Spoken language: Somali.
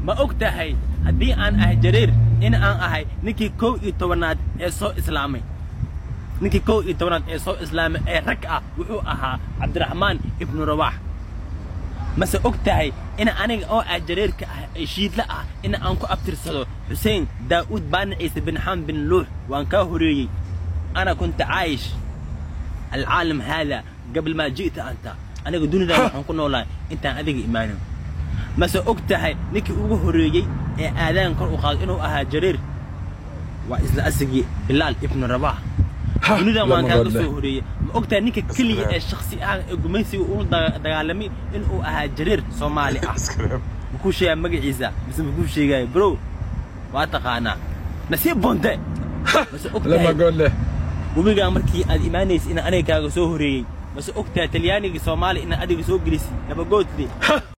ma og tahay haddii aan ahay jareer in aan ahay ninkii kow iyo tobanaad ee soo islaamay ninkii kow iyo tobanaad ee soo islaamay ee rag ah wuxuu ahaa cabdiraxmaan ibnu rawaax mase og tahay in aniga oo ah jareerka ah ee shiidla ah in aan ku abtirsado xuseen daa'uud baana ciise bin xam bin luux waan kaa horeeyey ana kunta caayish alcaalam haada qabl maa ji'ta anta aniga dunidan waxaan ku noolahay intaan adiga imaanin mase og tahay ninkii ugu horreeyey ee aadaan kor u qaado inuu ahaa jareer waa isla asigii bilaal ibnu rabax dunidan waan kaaga soo horeeyey ma og tahay ninka keliya ee shaksi ah ee gumaysiga uu dagaalamay inuu ahaa jareer soomaali ah makuu sheegaa magaciisa mise makuu sheegaayo bro waa taqaanaa nasiib bonte mase og لما tahay اقول له webigaa markii aad imaanaysa in aniga kaaga soo horeeyey mase og tahay talyaanigii soomaali ina adiga soo gelisay nabagoodkii